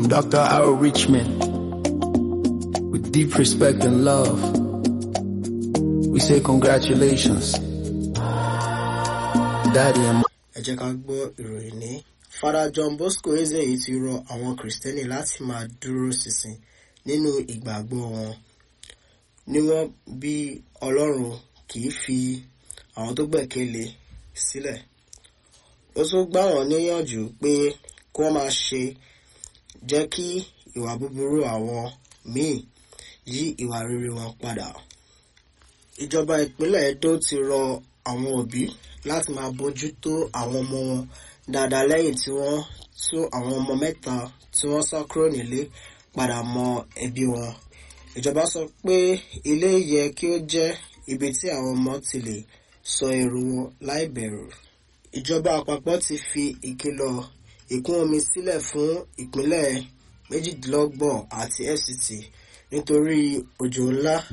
From Dr. Harold Richmond, with deep respect and love, we say congratulations. Daddy and ẹ jẹ́ ká gbọ́ ìròyìn ní. Father John Bosco Ezeyi ti rọ àwọn Kìrìsìtẹ́nì láti máa dúró ṣinṣin nínú ìgbàgbọ́ wọn. Níwọ̀n bí Ọlọ́run kì í fi àwọn tó gbẹ̀kẹ̀lé sílẹ̀. Ó tún gbà wọ́n níyànjú pé kí wọ́n máa ṣe jẹ́ kí ìwà búburú àwọn míì yí ìwà rere wọn padà. Ìjọba ìpínlẹ̀ Edo ti rọ àwọn òbí láti máa bójú tó àwọn ọmọ wọn dáadáa lẹ́yìn tí wọ́n tú àwọn ọmọ mẹ́ta tí wọ́n sá kúrò nílé padà mọ ẹbí wọn. Ìjọba sọ pé ilé yẹ kí ó jẹ́ ibi tí àwọn ọmọ ti lè sọ èrò wọn láì bẹ̀rù. Ìjọba àpapọ̀ ti fi ìkìlọ̀ ìkún omi sílẹ̀ fún ìpínlẹ̀ méjìdínlọ́gbọ̀n àti FCT nítorí òjò ńlá